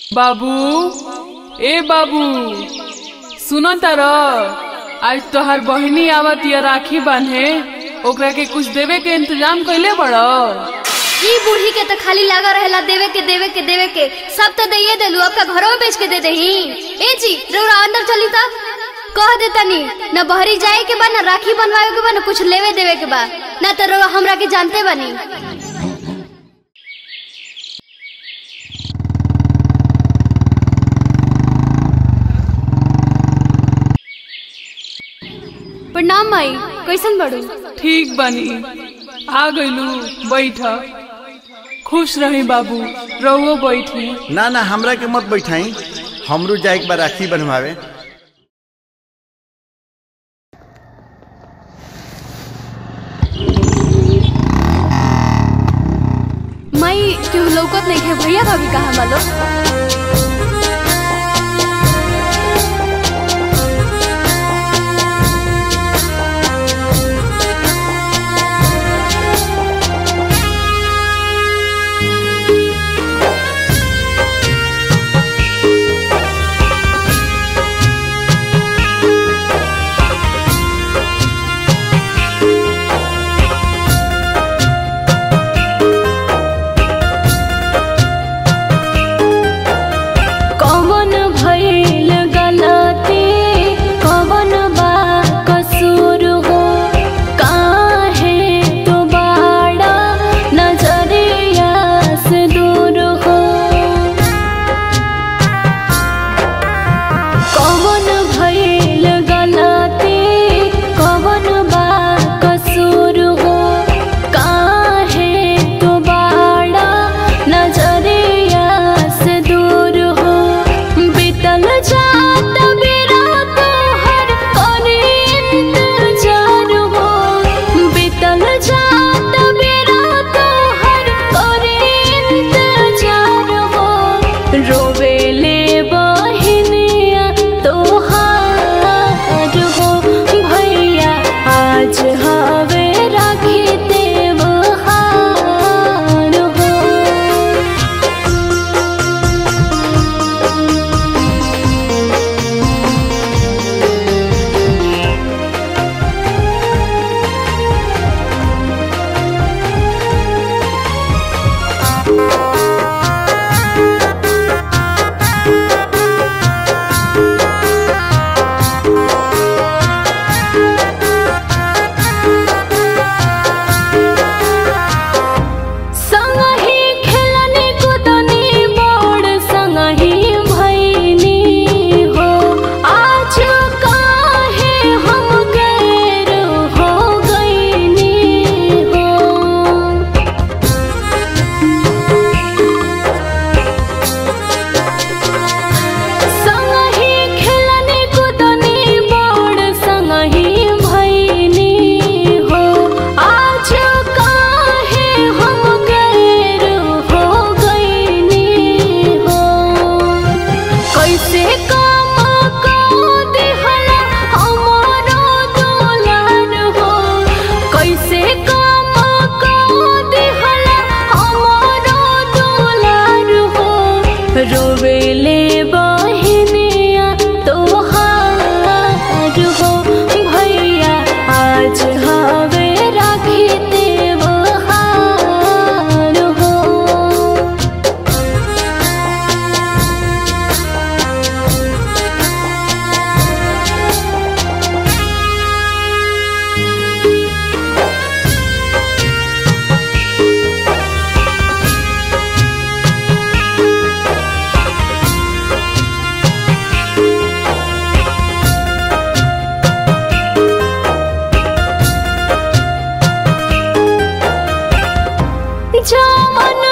बाबू ए बाबू सुनो तार आज तोहार बहिनी आवत या राखी बांधे ओकरा के कुछ देवे के इंतजाम कैले बड़ो ई बूढ़ी के तो खाली लगा रहेला देवे के देवे के देवे के सब तो दइए देलू आपका घरों में बेच के दे दही ए जी रउरा अंदर चली ता कह दे तनी न बहरी जाए के बा न राखी बनवाए के बा न कुछ लेवे देवे के बा न तो रउरा हमरा के जानते बानी प्रणाम माई कैसन बड़ू ठीक बनी आ गइलू बैठ खुश रही बाबू रहुओ बैठी ना ना हमरा के मत बैठाई हमरो जाए के बा राखी बनवावे माई क्यों लौकत नहीं है भैया भाभी कहाँ मालो कौन भइल गलती कौन बा कसूर हो काहे तू बाड़ा नजरिया से दूर हो कौन भइल गलती कौन बा कसूर हो काहे तू बाड़ा नजरिया से दूर हो बीतल जात बेरा तोहर करी इंतजार हो बीतल जात बेरा तोहर करी इंतजार हो रोवेले बहिनिया तोहार हो भैया आज हवे राखी देवहार हो संगही खेलनी कुदनी बोर्ड संगही भैनी हो आज काहे हम गैर हो गईनी हो संगही खेलनी कुदनी बोर्ड संगही भैनी हो आज काहे हम गैर हो गईनी हो कैसे काम को दिहला हमारो दुलार हो कैसे काम को दिहला हमारो दुलार हो रोवेले बहिनिया तोहार हो भैया आज हवे राखी देवहार हो जवन